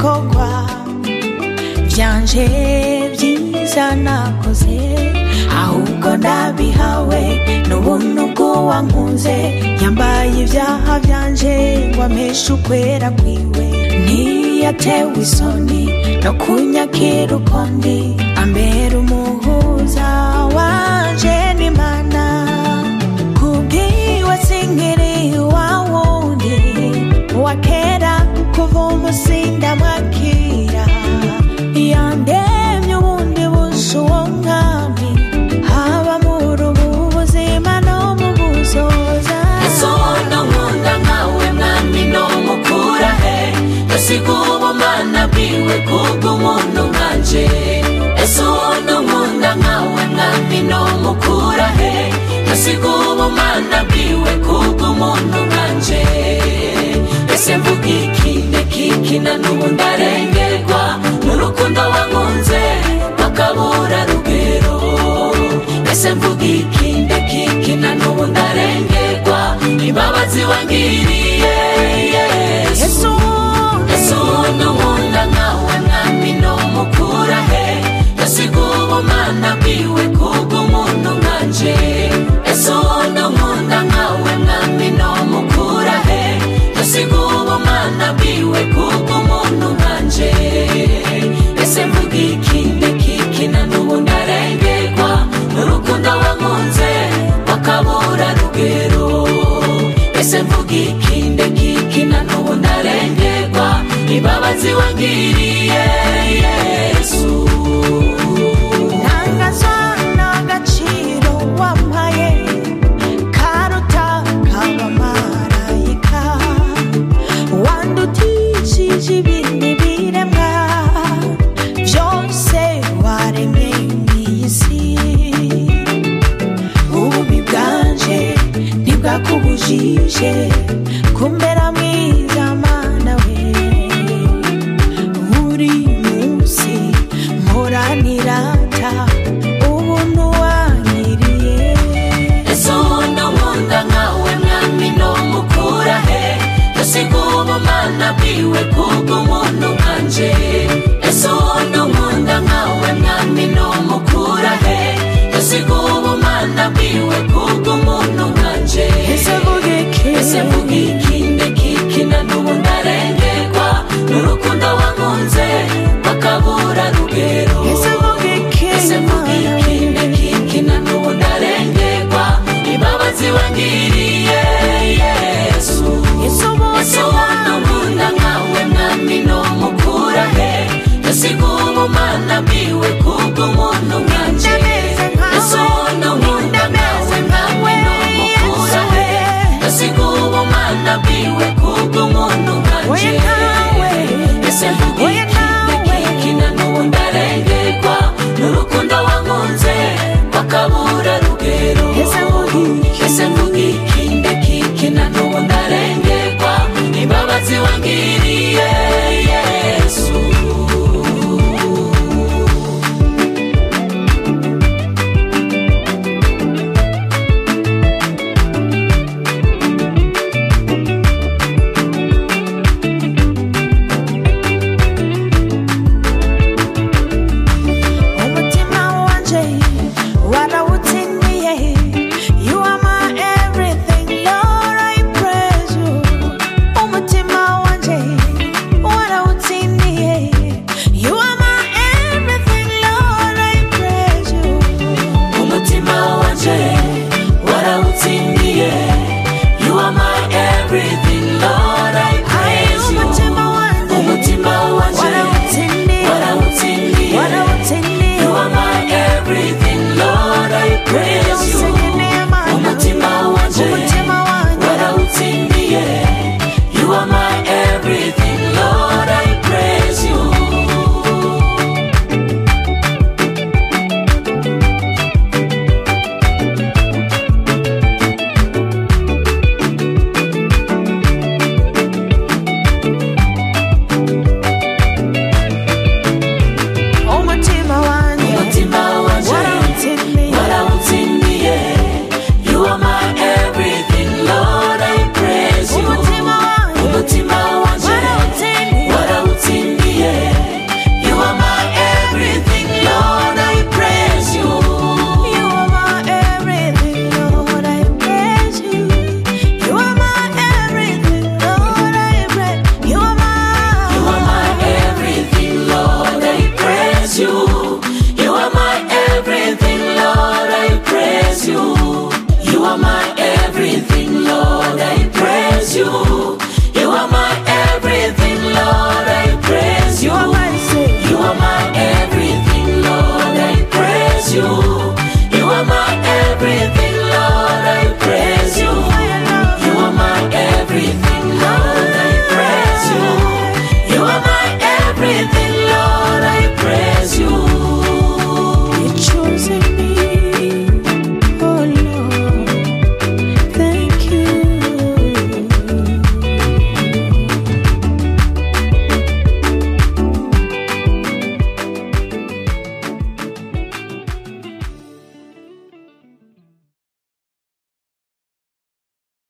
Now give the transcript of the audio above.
ibikorwa byanje byiza nakoze ahubwo ndabihawe n'ubuntu bw'uwankunze yambaye ibyaha byanje ngo ameshe ukwera kwiwe ntiyatewe isoni no kunyakira uko ndi ambera umuhuza wanje n'imana kubwiwe sinkiri wa wundi wa kera kuva umusinda mwakira yandemye ubundi busa uwo mwami haba muri ubu buzima no mu buzoza ese ubona nkunda nkawe mwami no mukura he yasiga ubumana bwiwe kubw'umuntu nkanje ese ubona nkunda nkawe mwami no mukura he yasiga ubumana bwiwe kubw'umuntu nkanje ese mvuga iki ndekiki na n'ubu ndarengerwa n'urukundo wankunze bakabura rugero ese mvuga iki ndekiki na n'ubu ndarengerwa imbabazi wangiriye yesu yesu ese ubona nkunda nkawe mwami no mukura he yasiga ubumana bwiwe kubw'umuntu nkanje ese ubona nkunda nkawe mwami no mukura he yasiga ubumana bwiwe kubw'umuntu nkanje ese mvuga iki ndekiki na n'ubu ndarengerwa n'urukundo wankunze bakabura rugero ese mvuga iki ndekiki na n'ubu ndarengerwa imbabazi wangiriye yesu ntangazwa n'agaciro wampaye karuta k'abamarayika wandutishije ibindi biremwa byose waremye mw'iyi si ububi bwanje ntibwakubujije kumbera mwiza mana we buri munsi mporanirata ubuntu wanyiriye ese ubona nkunda nkawe mwami no mukura he yasiga ubumana bwiwe kubw'umuntu nkanje ese ubona nkunda nkawe mwami no mukura he yasiga ubumana bwiwe kubw'umuntu nkanje ese vuga iki ese mvuga iki ndekiki na n'ubu ndarengerwa n'urukundo wankunze bakabura rugero ese vuga iki ese mvuga iki ndekiki na n'ubu ndarengerwa imbabazi wangiriye yesu Yesu ese ubona nkunda nkawe mwami no mukura he yasiga ubumana bwiwe kubw'umuntu nkanje Ndameze nkawe, ese ubona nkunda nkawe mwami no mukura he yasiga ubumana bwiwe kubw'umuntu nkanje Oya nawe, ese mvuga oya iki nawe.